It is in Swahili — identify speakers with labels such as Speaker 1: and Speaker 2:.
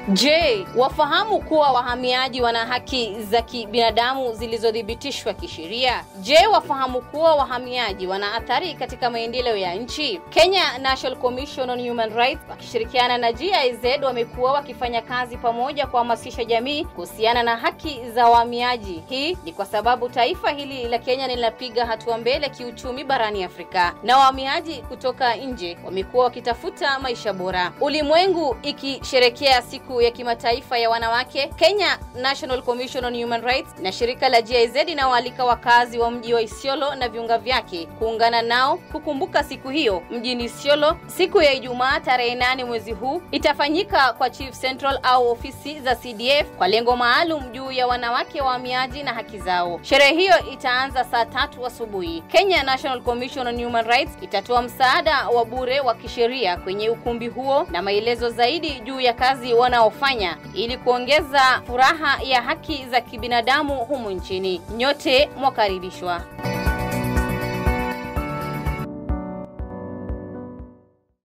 Speaker 1: Je, wafahamu kuwa wahamiaji wana haki za kibinadamu zilizothibitishwa kisheria? Je, wafahamu kuwa wahamiaji wana athari katika maendeleo ya nchi? Kenya National Commission on Human Rights wakishirikiana na GIZ wamekuwa wakifanya kazi pamoja kuhamasisha jamii kuhusiana na haki za wahamiaji. Hii ni kwa sababu taifa hili la Kenya linapiga hatua mbele kiuchumi barani Afrika na wahamiaji kutoka nje wamekuwa wakitafuta maisha bora. Ulimwengu ikisherekea siku ya kimataifa ya wanawake, Kenya National Commission on Human Rights na shirika la GIZ inawaalika wakazi wa mji wa Isiolo na viunga vyake kuungana nao kukumbuka siku hiyo mjini Isiolo. Siku ya Ijumaa tarehe nane mwezi huu itafanyika kwa Chief Central au ofisi za CDF kwa lengo maalum juu ya wanawake wahamiaji na haki zao. Sherehe hiyo itaanza saa tatu asubuhi. Kenya National Commission on Human Rights itatoa msaada wa bure wa kisheria kwenye ukumbi huo na maelezo zaidi juu ya kazi wanaofanya ili kuongeza furaha ya haki za kibinadamu humu nchini. Nyote mwakaribishwa.